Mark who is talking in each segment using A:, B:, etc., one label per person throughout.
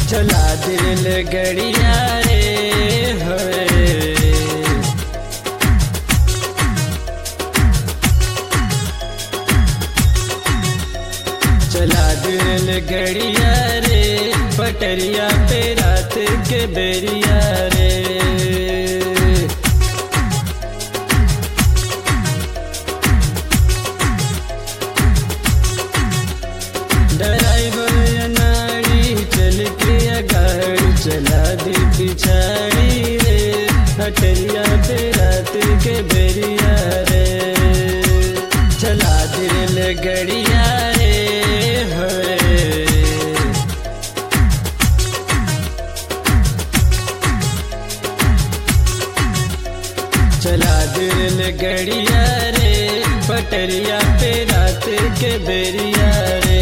A: चला दिल गड़िया रे होए चला दिल गड़िया रे पटरिया पे रात के बेरिया रे ड्राइवर नाड़ी चल के गाड़ी चला दी पिछाड़ी रे पटरिया पे रात के बेरिया रे चला दिल गड़िया रे होए चला दिल गड़िया रे पटरिया पे रात के बेरिया रे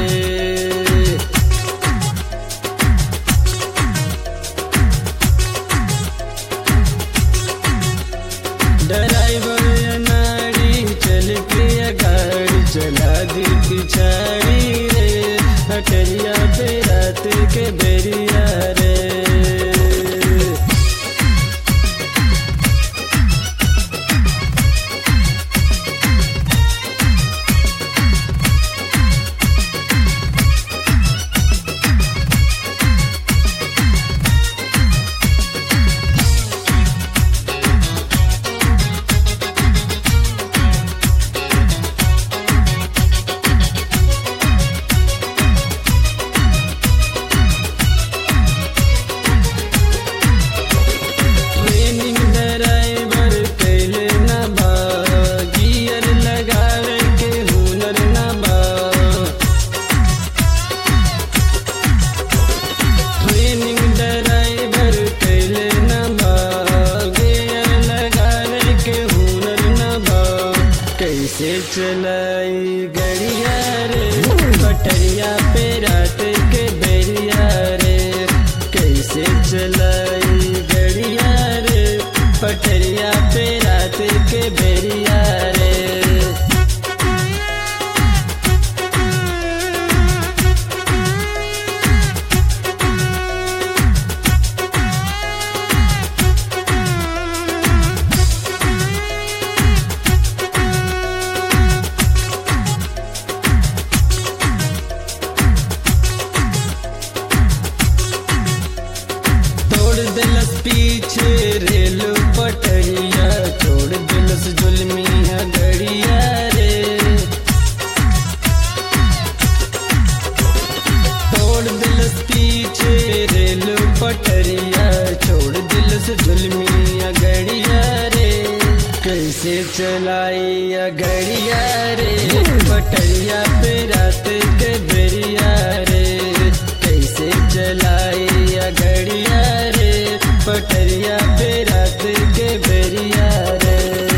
A: ड्राइवर नाड़ी चल के गाड़ी चला दी पिछाड़ी रे हटरिया पे रात के बेरिया रे ट्रेनिंग ड्राइवर कैले न बा गियर लगावे के हुनर न बा ट्रेनिंग ड्राइवर कैले न बा गियर लगावे के हुनर न बा कैसे चलाई गड़िया रे पटरिया पे रात के बेरिया रे कैसे चलाई गड़िया रे पटरिया पे रात के बेरिया रे तोड़ दिलस पीछे रेल पटरिया तोड़ दिलस जुलमिया गड़िया रे तोड़ दिलस पीछे रेल पटरिया छोड़ दिलस जुलमिया गड़िया रे कैसे चलाई गड़िया रे पटरिया पे रात के बेरिया रे कैसे चलाई गड़िया रे पटरिया पे रात के बेरिया रे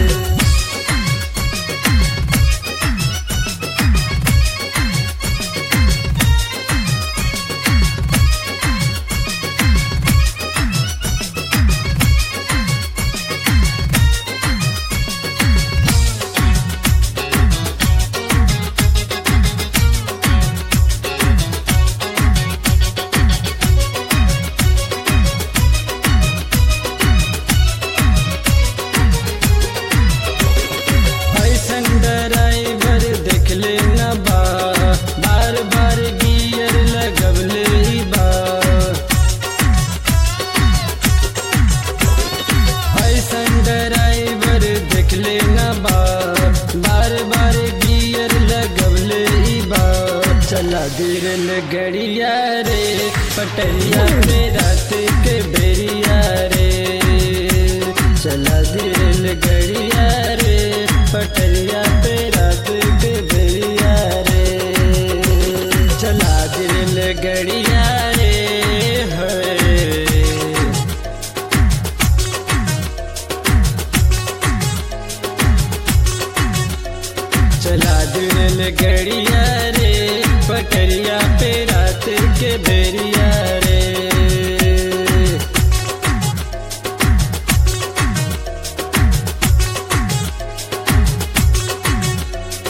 A: ऐसन ड्राइवर देखले न बा बार बार गियर लगवले ही बा ऐसन ड्राइवर देखले न बा बार बार गियर लगवले ही बा चला दिल गड़िया रे पटरिया पे रात के बेरिया रे चला दिल गड़िया रे पटरिया पे रात के बेरिया रे चला दिल गड़िया रे होए चला दिल गड़िया रे पटरिया पे रात के बेरिया रे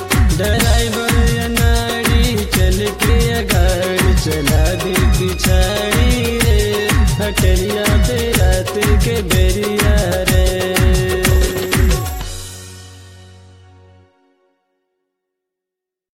A: ड्राइवर नाड़ी चल के गाड़ी चला दी पीछा गाड़ी रे हटरिया पे रात के बेरिया रे